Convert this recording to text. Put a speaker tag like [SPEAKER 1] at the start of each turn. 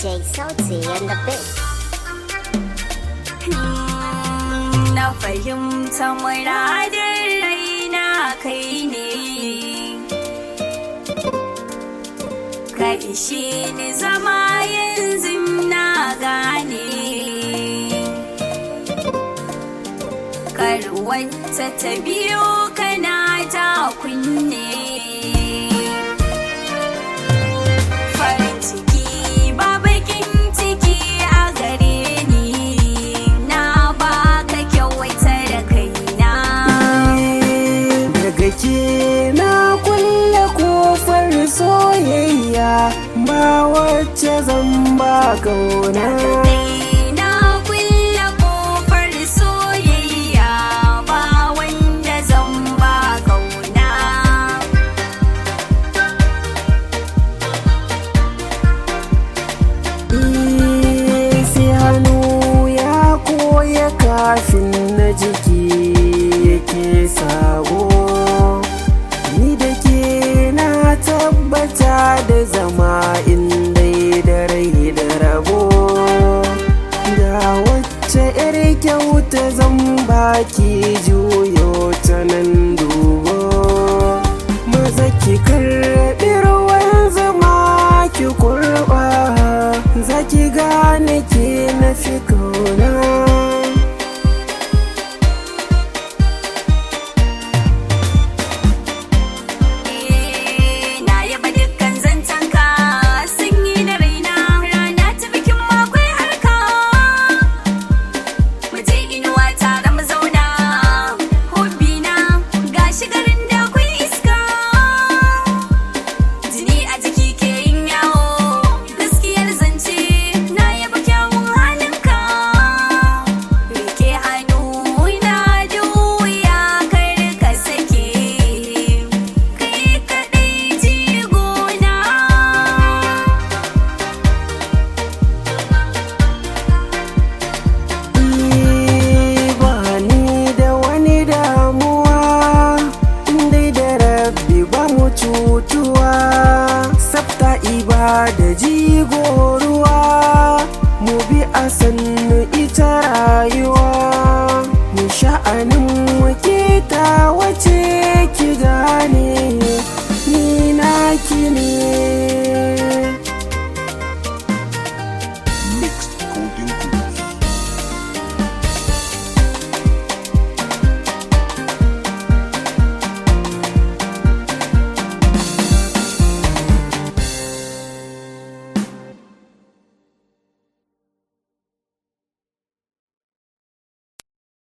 [SPEAKER 1] DJ Sauti and the Big.
[SPEAKER 2] Na fahimta muradin raina kai ne Ka ishe ni zama yanzu na gane Kar wata ta biyo kana ta kunne farin ciki ba bakin ciki a gare ni na baka kyawaita da kaina
[SPEAKER 3] daga ke na kulle kofar soyayya ba wacce zan ba kauna
[SPEAKER 2] Kai na kulle kofar soyayya ba wanda zan ba kauna
[SPEAKER 3] Eh, sai hannu ya koya kafin na jiki yake sabo ni da ke na tabbata da zama inda da rai da rabo ga wacce 'yar kyauta zan baki juyo ta nan dubo maza ki karɓi ruwan zama ki kurɓa za ki gane ke na fi kauna
[SPEAKER 2] na yaba dukkan zancenka sanyi na raina rana ta bikin makwai harka mu je inuwa tare mu zauna hobi na gashi garin da akwai iska jini a jiki ke yin yawo gaskiyar zance na yaba kyawun halinka rike hannu na juya kar ka sake kai kaɗai jigona
[SPEAKER 3] Eh, ba ni da wani damuwa dai da rabbi ba mu cutuwa sabta ibada jigo ruwa mu bi a sannu ita rayuwa mu sha'anin mu ke ta wace